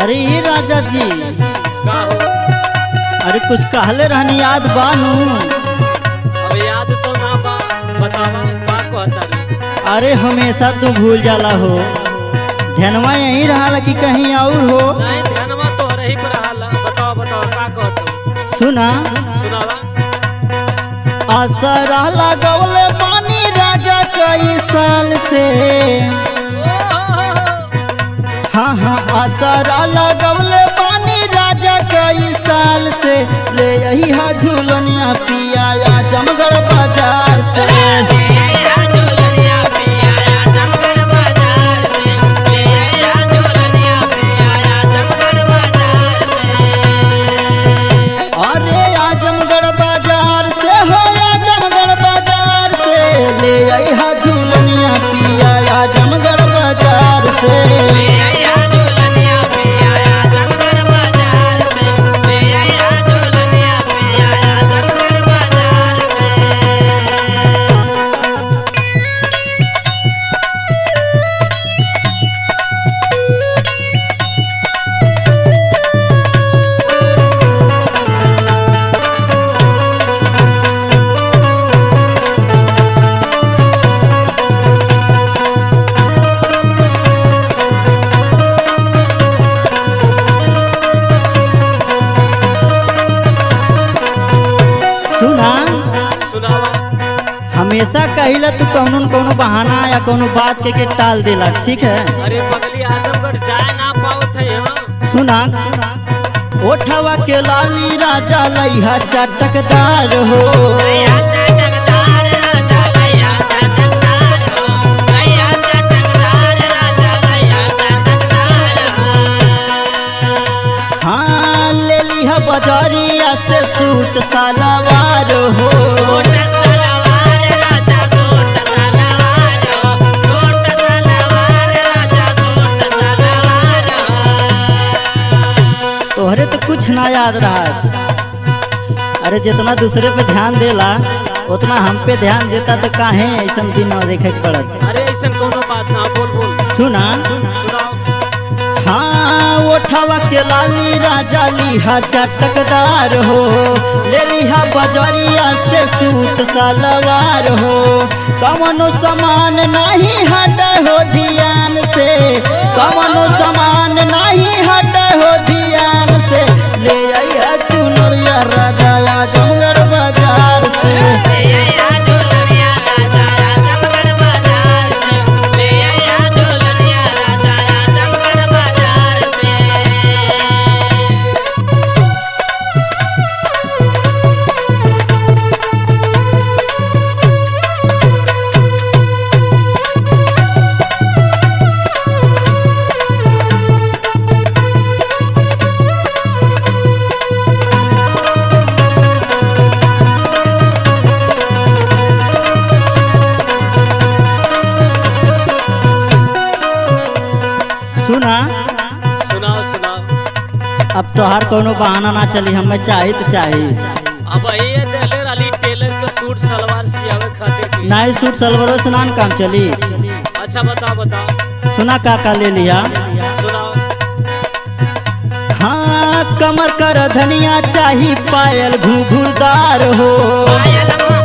अरे ये राजा जी का हो अरे कुछ कहले रहनी याद बानू अब याद तो ना बा बतावा का कहता रे अरे हमेशा तू भूल जाला हो ध्यानवा यहीं रहा कि कहीं और हो नहीं ध्यानवा तो रही पर हाल बताओ बताओ का कहतो सुना सुनावा असरा लगौले पानी राजा कई साल से ओ हो हो हो हाँ हाँ असरा लगौले पानी राजा कई साल से ले यही हा झूलनिया पिया जमगढ़ बाजार से अरे आजमगढ़ बाजार से हो आजमगढ़ बाजार से ले आई हा झूलनिया पिया आजमगढ़ बाजार से सुना सुनावा हमेशा कहिला तू कौनो न कौनो बहाना या कौनो बात के के टाल देला ठीक है अरे पगली आजमगढ़ जाए ना पावत है हाँ सुना ओठवा के लाली राजा लइहा चटकदार हो हाँ ले लिहा बजारिया से सूट सलवार हो तोहरे तो कुछ ना याद रहा अरे जितना दूसरे पे ध्यान देला उतना हम पे ध्यान देता तो काहे ऐसा दिन न देखे के पड़त अरे ऐसा कोनो बात ना बोल बोल सुना सुनाओ हाँ ओठवा के लाली राजा लिहा चटकदार हो ले लिहा बजरिया से सूट सलवार हो कवनो सामान नहीं हटे हो ध्यान से कवनो सामान नहीं हटे हो ध्यान से ले आइया चुनरिया राजा आजमगढ़ बाजार से सुना सुनाओ सुनाओ अब तोहार कोनो बहाना ना चली हमें चाही तो चाही अब ये देले वाली टेलर के सूट सलवार सियावे खातिर की। नाई सूट सलवारों से नान काम चली अच्छा बताओ बताओ सुना का का ले लिया सुनाओ हाँ कमर कर धनिया चाही पायल घुघुरदार हो पायल